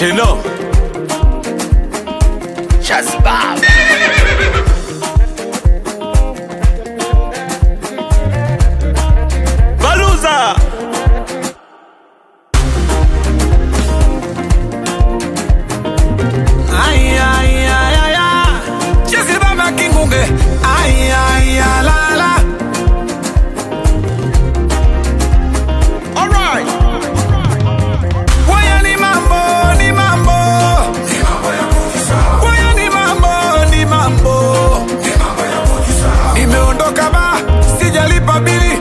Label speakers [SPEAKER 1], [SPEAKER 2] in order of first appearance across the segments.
[SPEAKER 1] Chino Shazbaba Baluza
[SPEAKER 2] Ay, ay, ay, ay, ay. Chezi baba kingunge. Ay, ay, ay, la, la.
[SPEAKER 1] Alright
[SPEAKER 2] Waya ni mambo, ni mambo. Waya ni mambo, ni mambo. Nimeondoka ba, sijalipa bili.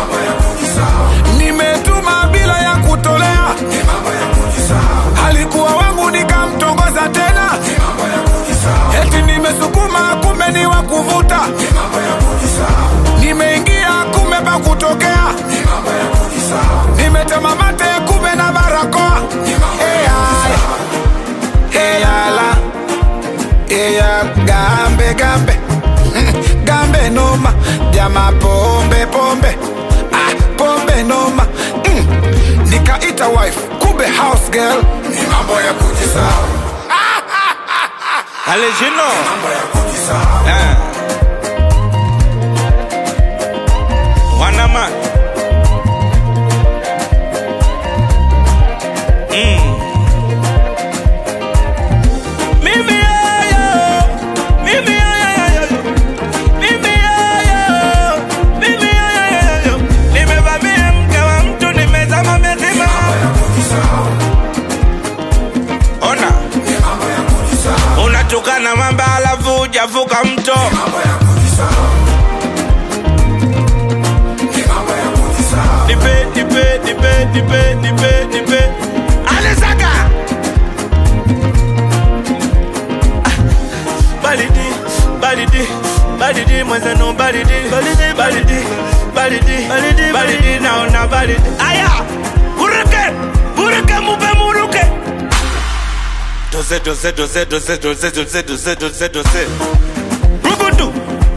[SPEAKER 2] Nimetuma bila ya kutolea. Alikuwa wangu nikamtongoza tena. Eti nimesukuma kumbe ni wa kuvuta. Nimeingia kumbe pa kutokea. Nimetema mate kumbe na barakoa. Eh, ay. Eh, yala. Eh, ya gambe gambe. Mm, Gambe noma. Jama pombe pombe. Ah, pombe noma. Mm. Nikaita wife kumbe house girl. Ni mambo ya kujisahau.
[SPEAKER 1] Ale Chino
[SPEAKER 2] Mambo ya kujisahau.
[SPEAKER 1] Eh. Wanama Mm. Mimi yayo, mimi yayo, mimi yayo, mimi yayo. Nimevamia mke wa mtu, nimezama mezima. Ona, unatukana mamba alafu hujavuka mto. Nipe, nipe, nipe, nipe, nipe, nipe. Alesaga. Balidi, balidi, balidi, mwenzenu balidi, balidi, balidi, balidi, balidi, balidi, naona balidi. Aya, buruke, buruke, mupe muruke. Dose, dose, dose, dose, dose, dose, dose, dose, dose. Rugudu.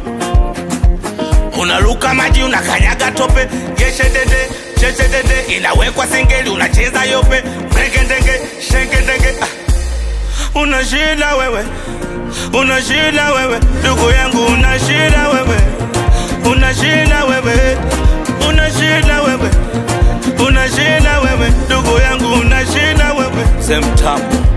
[SPEAKER 1] unaruka maji unakanyaga tope yeshedede cheshedede inawekwa singeli unacheza yope mregedenge shengedenge ah. una shida wewe una shida wewe ndugu yangu una shida wewe una shida wewe una shida wewe una shida wewe ndugu yangu una shida wewe semtamu